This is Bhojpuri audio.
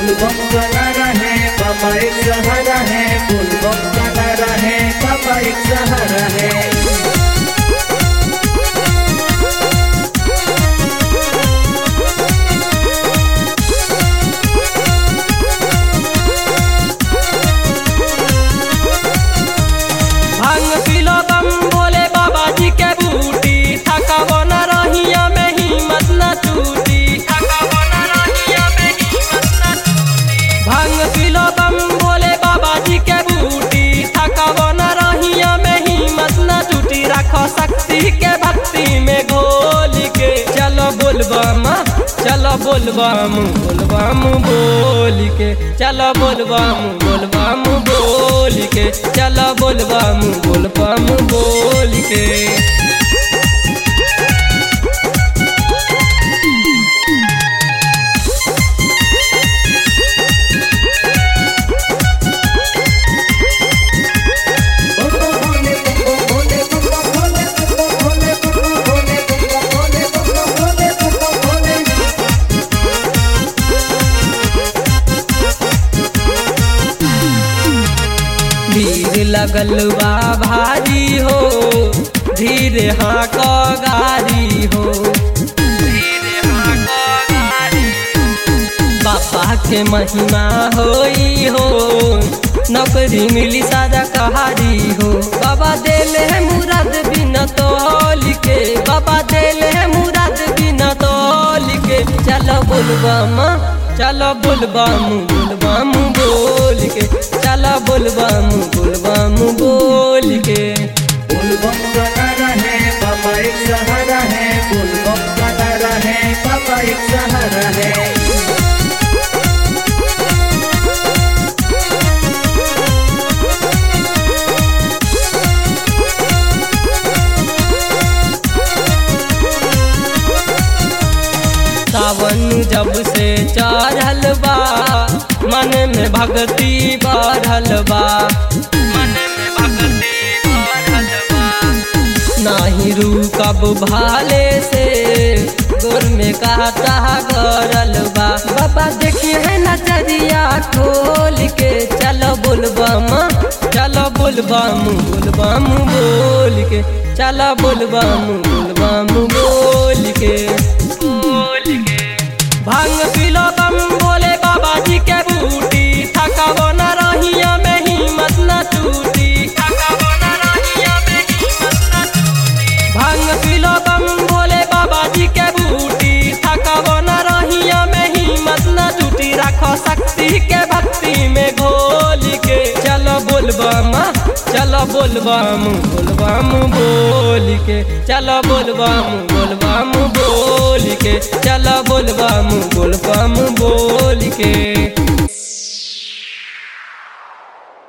बुलबम का नारा है बाबा एक सहारा है बुलबम का नारा है बाबा एक सहारा है भांग पिलो बम भोले बाबा जी के बूटी थकावो न रहिया में हिम्मत न टूटी थकावो न रहिया में हिम्मत न टूटी भांग पिलो बम भोले बाबा जी के बूटी थकावो न रहिया में हिम्मत न टूटी रखो शक्ति के भक्ति में घोल के चलो बोलबम चलो बोलबम बोलबम बोल के चलो बोलबम बोलबम बोल के चलो बोलबम बोलबम बोल के भोले भोले भोले भोले भोले भोले भोले भोले भोले भीड़ लगल बा भारी हो धीरे हाँ को गारी हो धीरे हाँ को गारी बाबा के महिमा होई हो नौकरी मिली सादा कहारी हो बाबा देले है मुराद बिना तोल के बाबा देले है मुराद बिना तोल के चलो बोलबम चलो बोलबम बोलबम बोल के चलो बोलबम बोलबम बोल के बुलबम का नारा है बाबा एक सहारा है बुलबम का नारा है बाबा एक सहारा है सावन जब से चढ़ल बा मन में भक्ति बढ़ल बा मन में भक्ति बढ़ल बा नाही रुकब भाले से गोर में काटा गरल बा बाबा देखिए है नजरिया खोल के चलो बोलबम चलो बोलबम बोलबम बोल के चलो बोलबम बोलबम बोल के बोल के भांग पिलो बम बोले बाबा जी के बूटी थकावो न रहिया में हिम्मत न टूटी थकावो न रहिया में हिम्मत न टूटी भांग पिलो बम बोले बाबा जी के बूटी थकावो न रहिया में हिम्मत न टूटी रखो शक्ति के भक्ति में घोल के चलो बोलबम चलो बोलबम बोलबम बोल के चलो बोलबम बोलबम बोल के चलो बोलबम बोलबम बोल के